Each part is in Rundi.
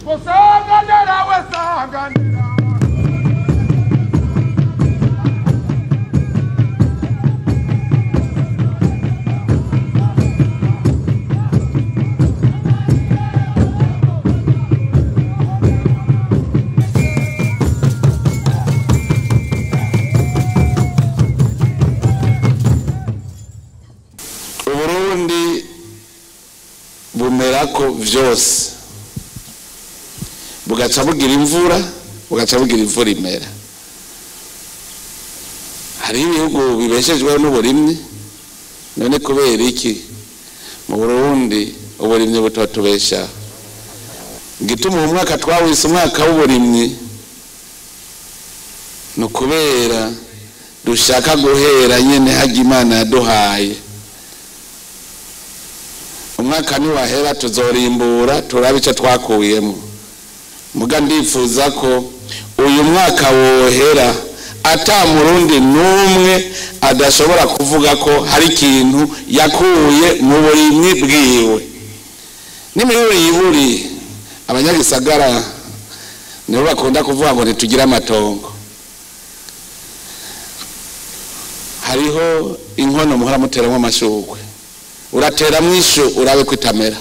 usanganira we sanganira uburundi bumerako vyose bugaca bugira imvura bugaca bugira imvura imera hariho ibihugu bibeshejweho n'uburimyi none kubera iki mu burundi uburimyi butotubeshaho igituma uwo mwaka twawise umwaka w'uburimyi ni ukubera dushaka guhera nyene hajya imana yaduhaye umwaka niwahera tuzorimbura turabe icyo twakuyemo muga ndifuza ko uyu mwaka wohera ata murundi n'umwe adashobora kuvuga ko hari ikintu yakuye mu burimyi bwiwe n'imiburi yiburi abanyagisagara nibo bakunda kuvuga ngo ntitugire amatongo hariho inkono muhora muteramo amashugwe urateramo ishu urabe ko itamera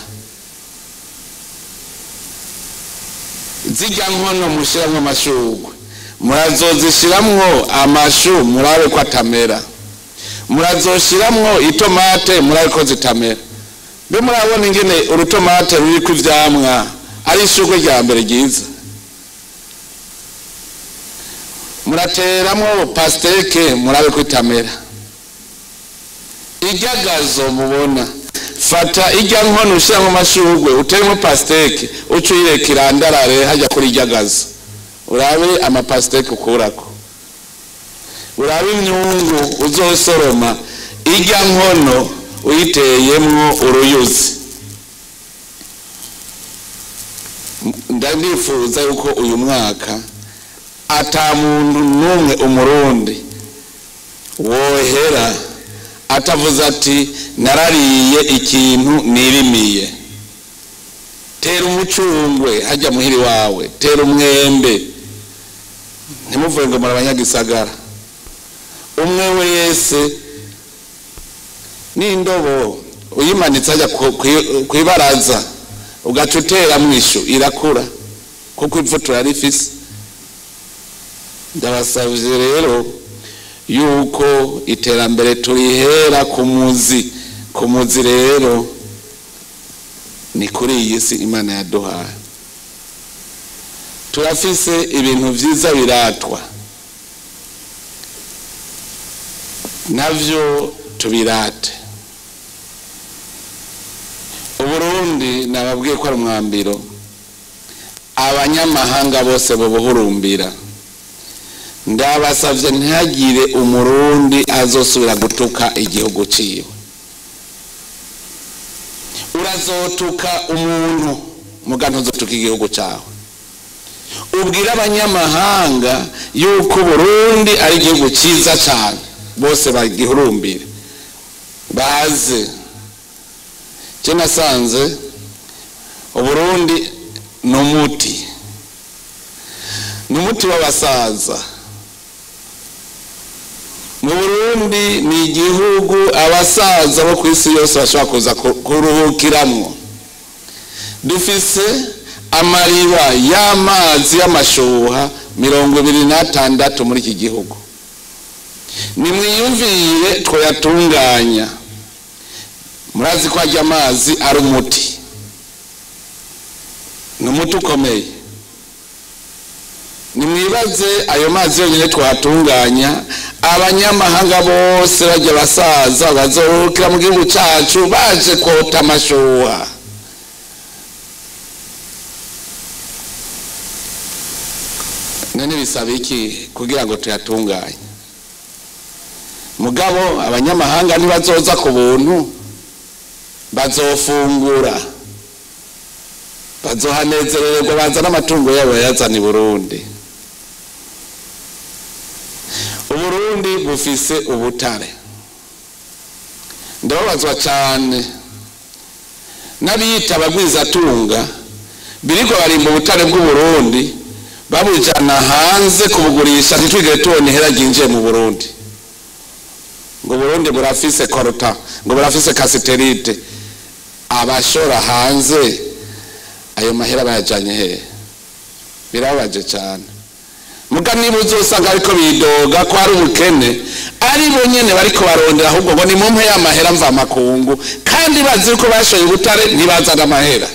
zijya nkono mushyiramo amashugwe murazozishiramwo amashu murabe ko atamera murazoshiramwo itomate murabe ko zitamera mbe murabona ingene urutomate ruriko ivyamwa ari ishugwe rya mbere ryiza murateramwo pasteke murabe ko itamera iryagazo mubona fata ijya nkono ushyiramo amashugwe uteremo pasiteke uca uyireka irandarare hajya kuri iryagazo urabe amapasiteke ukurako urabe imyungu uzosoroma ijya nkono uyiteyemwo uruyuzi ndanifuza yuko uyu mwaka ata muntu n'umwe umurundi wohera atavuze ati narariye ikintu nirimiye tera umucungwe hajya muhiri wawe tera umwembe ntimuvuge ngo muri abanyagisagara umwe wese n'indobo uyimanitse hajya ku ibaraza ugaca uteramo ishu irakura kuko ivu turarifise ndabasabye rero yuko iterambere turihera ku muzi ku muzi rero ni kuri iyi si imana yaduhaye turafise ibintu byiza biratwa navyo tubirate uburundi nababwiye ko ari umwambiro abanyamahanga bose babuhurumbira ndabasavye ntihagire umurundi azosubira gutuka igihugu ciwe urazotuka umuntu muga ntuzotuka igihugu cawe ubwire abanyamahanga yuko burundi ari igihugu ciza cane bose bagihurumbire baze je nasanze uburundi ni umuti ni umuti w'abasaza mu burundi ni igihugu abasaza bo ku isi yose bashobora kuza kuruhukiramwo dufise amariba y'amazi y'amashuha mirongo ibiri n'atandatu muri iki gihugu nimwiyumvire twayatunganya murazi ko hajya amazi ari umuti ni umuti ukomeye nimwibaze ayo mazi yonyine twatunganya abanyamahanga bose bajya basaza bazohukira mu gihugu cyacu baje kota amashuha none bisaba iki kugira ngo tuyatunganye mugabo abanyamahanga ntibazoza ku buntu bazofungura bazohanezererwa bazana amatungo yabo bayazana i burundi uburundi bufise ubutare ndababazwa cyane n'abiyita abagwizatunga biriko barimba ubutare bw'uburundi babujana hanze kubugurisha ntitwigere tubona ihera ryinjiye mu burundi ngo burundi burafise koruta ngo burafise kasiterite abashora hanze ayo mahera bayajanye hehe birababaje cyane muga niba uzosanga ariko bidoga ko ari ubukene ari bo nyene bariko barondera ahubwo ngo ni mumpe y'amahera mva makungu kandi bazi ko bashoye ubutare ntibazana amahera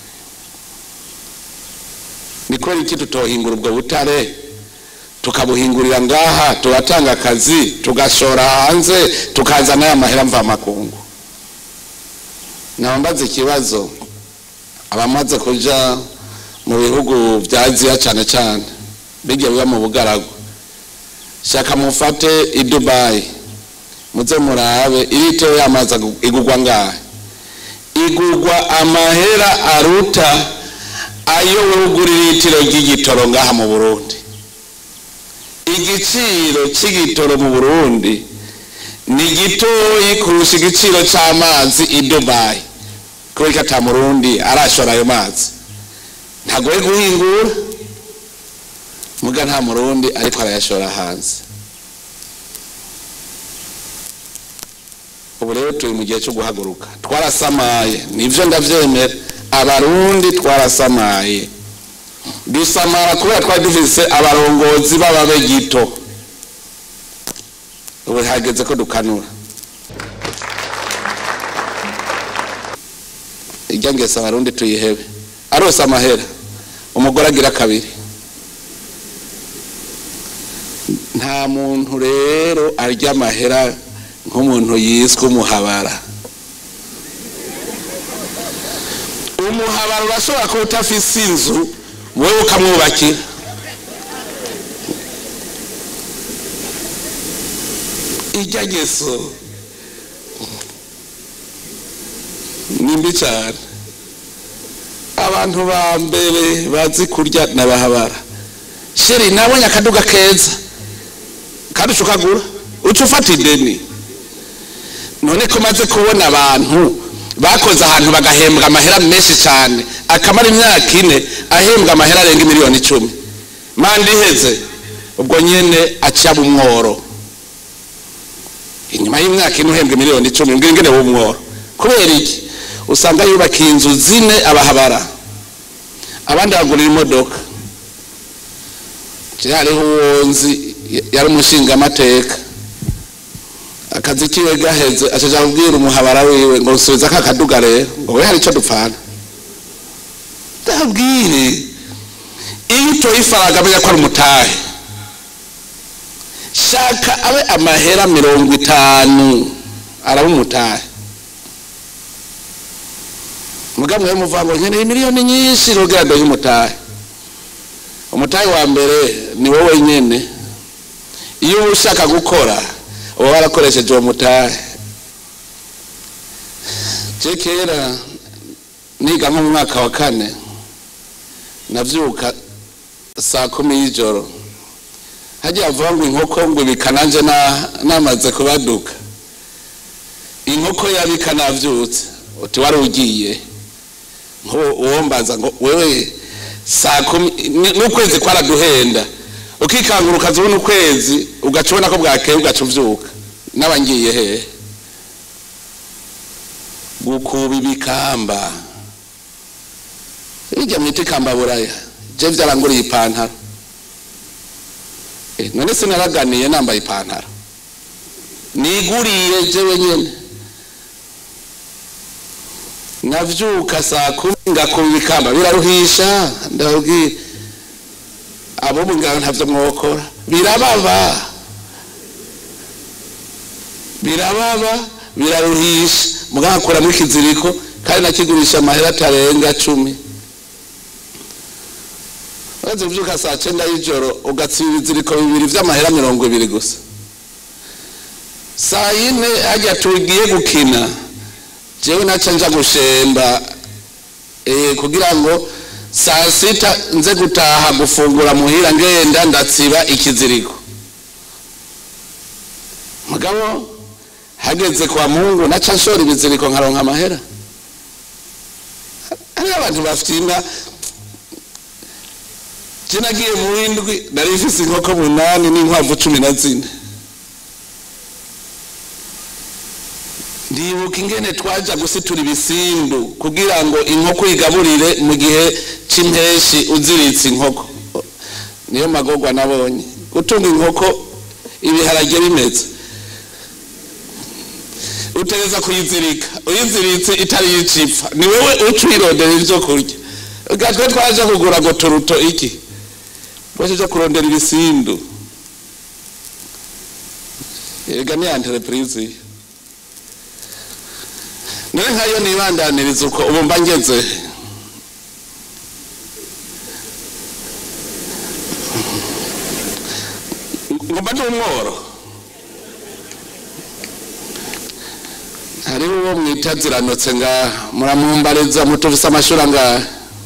ni kubera iki tutohingura ubwo butare tukabuhingurira ngaha tugatanga akazi tugashora hanze tukazana ya mahera mva makungu nabambaza ikibazo abamaze kuja mu bihugu vya aziya cane cane bijya biba mu bugaragu shaka mufate i dubayi muze murabe iritewe y'amazi igugwa ngahe igugwa amahera aruta ayo wugura iritiro ry'igitoro ngaha mu burundi igiciro cy'igitoro mu burundi ni gitoyi kurusha igiciro cy'amazi i dubayi kubera ko ata murundi arashora ayo mazi ntagoye guhingura muga nta murundi ariko arayashora hanze ubu rero turi mu gihe cyo guhaguruka twarasamaye nibyo ndabyemera abarundi twarasamaye dusamara kubera twari dufise abarongozi b'ababe gito ubu hageze ko dukanura ijya ngese abarundi tuyihebe arose amahera umugore agira kabiri nta muntu rero arya amahera nk'umuntu yiswe umuhabara umuhabara urashobora kuba utafise inzu wowe ukamwubakira ijya ngeso ni mbi cyane abantu ba mbere bazi kurya n'abahabara sheri nabonye akaduga keza kandi uca ukagura uca ufata ideni none ko maze kubona abantu bakoze ahantu bagahembwa amahera menshi cyane akamara imyaka ine ahembwa amahera arenga miliyoni icumi manda iheze ubwo nyine aca umworo inyuma y'imyaka ine uhembwa miliyoni icumi mbwira ingene w'umworo kubera iki usanga yubakiye inzu zine abahabara abandi bagurira imodoka hariho uwo nzi yari umushingamateka akazi kiwe gaheze acaja kubwira umuhabara wiwe ngo usubiza ka kaduga rero ngo we hari icyo dupfana ndabwire iyo utoye ifaranga amenya ko ari umutahe shaka abe amahera mirongo itanu araba umutahe mugabo mwe muvuga ngo nkeneye miliyoni nyinshi rugira ndoye umutahe umutahe wa mbere ni wowe nyene iyo uba ushaka gukora uba warakoresheje uwo mutahe je kera niga nko mu mwaka wa kane navyuka saa kumi y'ijoro hagiye avuga ngo inkoko ngo ibika nanje namaze kubaduka inkoko yabika navyutse uti wari ugiye uwombaza ngo wewe saa kumi n'ukwezi kwaraduhenda ukikangura ukazibona ukwezi ugaca ubona ko bwakeye ugaca uvyuka naba ngiye hehe gukuba ibikamba bijya mwita ikamba buraya je vyaranguriye ipantaro none sinaraganiye nambaye ipantaro niguriye jewe nyene navyuka saa kumi ngakuba ibikamba biraruhisha ndababwira abo mugabo ntavyo mwokora birababa birababa biraruhisha mugabo akuramo ikiziriko kandi nakigurisha amahera atarenga cumi uretse kuvyuka saa cenda y'ijoro ugatsiba ibiziriko bibiri vy'amahera mirongo ibiri gusa saa yine harya tugiye gukina jewe naca nja gushemba eh, kugira ngo saa sita nze gutaha gufungura muhira ngenda ndatsiba ikiziriko mugabo hageze kwa mungu naca nshora ibiziriko nkaronka amahera hariho abantu bafite inka je nagiye mu windwi nari mfise inkoko munani n'inkwavu cumi na zine ndibuka ingene twaja gusitura ibisindu kugira ngo inkoko igaburire mu gihe c'impeshi uziritse inkoko niyo magorwa nabonye gutunga inkoko ibiharage bimeze utegeza kuyizirika uyiziritse itari yicipfa ni wewe uca uyirondera ivyo kurya gatwe twaje kugura ngo turuto iki twaje kurondera ibisindu erega ni entreprise iyo none nkayo nibandaniriza uko ubu mba ngeze ngomba ndi umworo hariho uwo mwita ziranotse ngaha muramumbariza mutufise amashuri angahe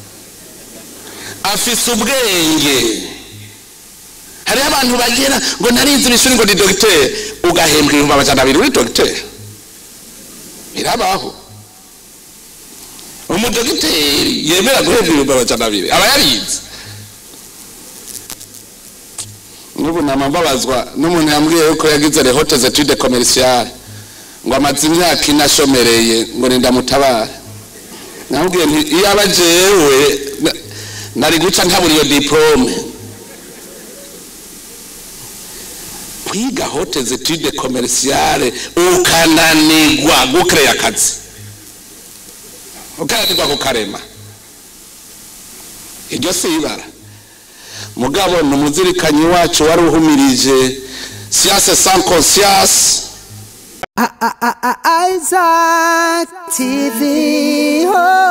afise ubwenge hariho abantu bagera ngo narizi ishuri ngo ni dogiteri ugahembwa ibihumbi amajana abiri uri dogiteri birabaho umudogiteri yemera guhembwa ibihumbi amajana abiri aba yarize n'ubu nama mbabazwa n'umuntu yambwiye yuko yagize rehote zetude komerisiyare ngo amaze imyaka ine ashomereye ngo nindamutabare namubwiye nti iyo aba jewe na- nari guca ntabura iyo diplome kwiga hote zetude komerisiyare ukananigwa gukereya akazi ukananigwa kukarema iryo si ibara mugabo ni umuzirikanyi wacu wari uhumirije siyanse sans conscience Isaac TV. Oh.